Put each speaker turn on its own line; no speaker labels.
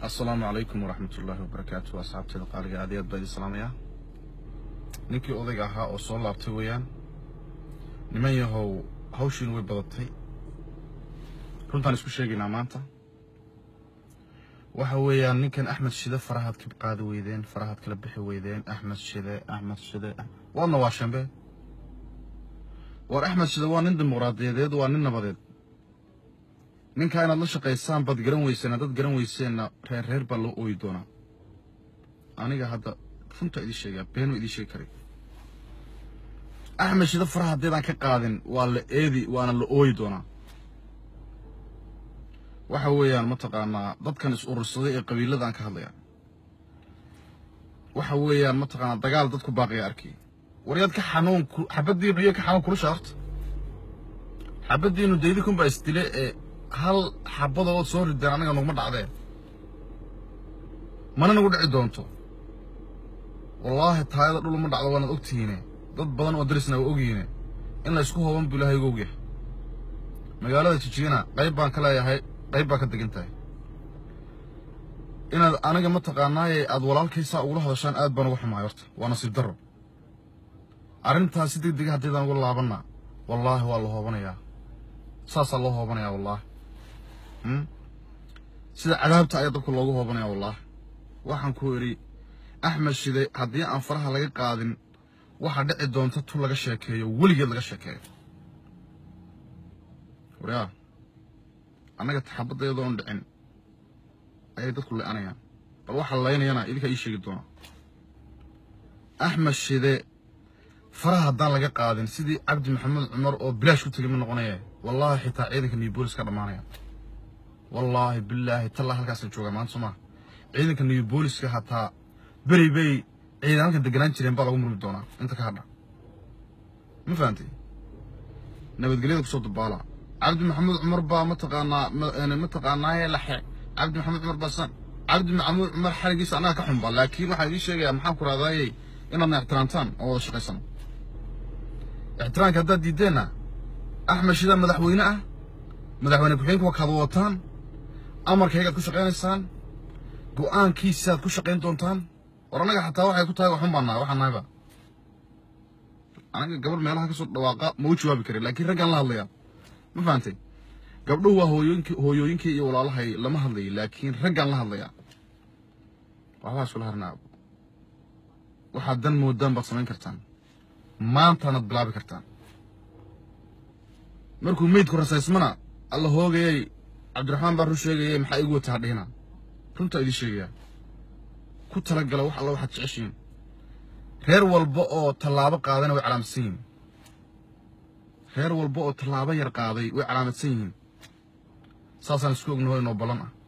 asalaamu calaykum waraxmat ullaahi wabarakaatu asxaabteeda qaaliga aad iyo aad baa idin salaamaya ninkii odayga ahaa oo soo laabtay weeyaan niman yahow hawshiin way badatay runtaan isku sheegaynaa maanta waxa weeyaan ninkan axmed shide farahaad ka qaadi weydeen farahaad kala bixi weydeen axmed shide axmed shide waadna waa shambe war axmed shide waa nin dimuqraadiyadeed waa nin nabadeed ninkaa inaad la shaqaysaan baad garan weyseen haddaad garan weyseenna reer reer baa loo ooyi doonaa aniga hadda runta idii sheegaa beenuu idii sheegi karay axmed shide faraha haddaydaan ka qaadin waa la eedi waana la ooyi doonaa waxa weeyaan mataqaanaa dadkan is urursaday ee qabiiladaan ka hadlaya waxa weeyaan mataqaanaa dagaal dadku baaqaya arkay waryaad ka xanuun xabaddiinu iyo ka xanuun kulusha horta xabaddiinu daydi kunbaa isdile ee hal xabadoo ood soo rideen anaga naguma dhacdeen mana nagu dhici doonto wallaahi taayada dhul uma dhacdo waanaad ogtihiine dad badan oo darisna waa ogyihiine in la isku hooban buu ilaahay uga ogyahay magaalada jijiyana qayb baan ka leeyahay qayb baa ka degan tahay inaad aniga mataqaanaaye aad walaalkaysaa ugula hadashaan aad baan uga xumahay horta waa nasiib darro arrintaas si deg dega haddaydaan uga laabanna wallaahi waa la hoobanayaa saasaa loo hoobanayaa wallaahi sida cadaabta ayaa dadku loogu hoobanaya wallaahi waxaan ku idhi axmed shide haddii aan faraha laga qaadin waxaa dhici doonta tu laga sheekeeyo weligeed laga sheekeeyo waryaa annaga taxabadayadoo on dhicin ayay dadku le'anayaan bal waxa laynayana idinkaa ii sheegi doona axmed shide faraha haddaan laga qaadin sidii cabdi maxamed cumar oo bilaash ku tegay ma noqonaya wallaahi xitaa ciidanka new boolis ka dhammaanaya wallaahi bilaahi tallaa halkaasaan joogaa maanta somaa ciidanka new booliska hataa beri bay ciidan halkan deganaan jireen baa lagu murmi doonaa inta ka hadha ma fahantay nabadgelyada kusoo dabaala cabdi maxamed cumar baa mataqaanaa mataqaanaaye laxe cabdi maxamed cumar baa san cabdi maxamuud cumar xarigiisa annaga ka xunba laakiin waxaan idiin sheegayaa maxaan ku raadaayey inaadna ixtiraamtaan oo wada shaqaysano ixtiraamka haddaad diiddeenna axmed shida madaxweyne ah madaxweyne ku-xigeenka waa kaad wataan amarkaygaad ku shaqaynaysaan go'aankiisaaad ku shaqayn doontaan war annaga xataa waxay ku tahay waxun baan nahay waxaan nahayba anaga gabar meelaha ka soo dhawaaqa ma u jawaabi karin laakiin raggaan la hadlayaa ma fahantay gabdhuhu waa hooyooyinki hooyooyinkii iyo walaalahay lama hadlayay laakiin raggaan la hadlayaa waxbaa iskula harnaa waxaad dan moodaan baad samayn kartaan maantaanaad bilaabi kartaan markuu meydku rasaysmana alla hoogayay cabdiraxmaan baa run sheegayay maxaa igu wata hadhihina runtaa idiin sheegayaa ku talagala wax alla waxaad jeceshiin reer walba oo tallaabo qaadayna way calaamadsan yihiin reer walba oo tallaabo yar qaaday way calaamadsan yihiin saasaan isku ognaho inoo ballan ah